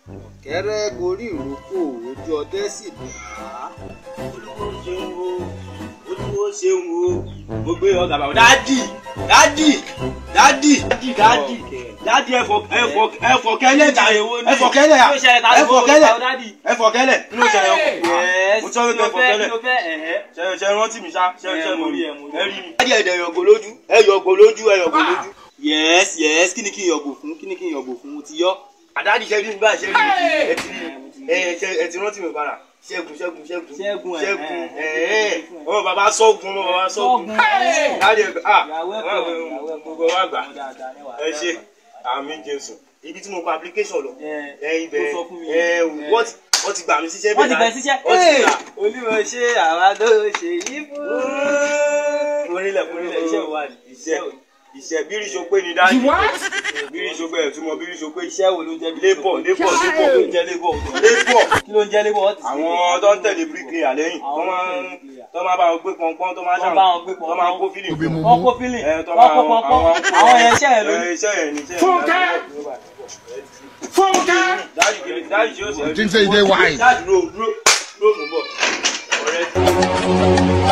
kẹ́rẹ́ gorí ìrókò ojú ọdẹ sì dá. olúwo ṣeun o olúwo ṣeun o mo gbé ọgá bàbá dádì dádì dádì dádì dádì dádì ẹfọ ẹfọ ẹfọ kẹlẹ jà ẹfọ kẹlẹ à ẹfọ kẹlẹ ẹfọ kẹlẹ kí ló ṣẹlẹ̀ ọkọ mo sọ wípé ẹfọ kẹlẹ ṣe ṣe rántí mi ṣá ṣe ṣe mo rí ẹ rí mi. dádì ẹ̀dẹ̀ yọ̀gò lójú ẹ yọ̀gò lójú ẹ yọ̀gò lójú. yes yes kí ni kí n yọ̀gò fún kí ni kí n yọ̀gò fún mo ti yọ. àdáàdì ṣe rí mi báyìí ṣe rí mi ẹ ti rí mi ẹ ṣe ẹ ti rántí mi padà ṣẹ́gun ṣẹ́gun ṣẹ́gun Ṣẹ́gun, ẹ̀, ṣẹ́gun ẹ̀, ẹ̀ ọmọ bàbá sọ́gun ọmọ bàbá sọ́gun láti ẹ̀ ah gbogbo wa gbà ẹ ṣe àmì jésù ibi tí mo kọ application lọ ẹ ibẹ̀ ó sọ fún mi. ẹ wọ́n ti wọ́n ti gbà mí síṣẹ́ wọ́n ti bẹ̀ síṣẹ́. wọ́n ti gbà olúwo ṣe àwa ló ṣe yí fún. orílẹ̀ orílẹ̀ iṣẹ́ wa ni iṣẹ́ iṣẹ́ bírí ṣopé ni dájú bírí ṣopé ẹ̀ túmọ̀ bírí ṣopé iṣẹ́ iṣẹ́ wo ló ń jẹ́ bí lébọ̀ lébọ̀ lébọ̀ ló ń jẹ́ lébọ̀ lébọ̀ kí ló ń jẹ́ lébọ̀ ọ̀tí. àwọn tó ń tẹ̀lé bíríkìlà lẹ́yìn tó máa ń tó máa bá wọn gbé pọnpọ́n tó máa Tó bá wọn gbé tó máa kó fílì fún wọ́n kó fílì ẹ tó wọ́n máa kó pọnpọ́n àwọn yẹn iṣẹ́ yẹn ló ní. ẹ iṣẹ́ yẹn ni iṣẹ́ yẹn. Fúnkẹ́! Fúnkẹ́! dáàdì kìlì dáàdì tí ó ṣe. Think say you dey wise. dáàdì dúró dúró dúró mú bọ̀ ọ̀rẹ́ tí.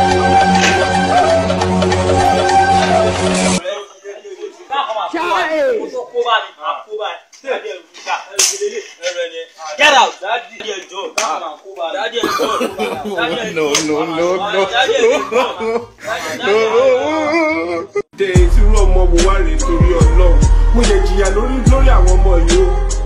Get out. dáàdì ẹjọ́ dáàdì No, ẹjọ́ no, no, no. dáàdì ẹjọ́. dé tí irú ọmọ wo wá rèé torí ọlọ́run mo lè jìyà lórí lórí àwọn ọmọ yìí o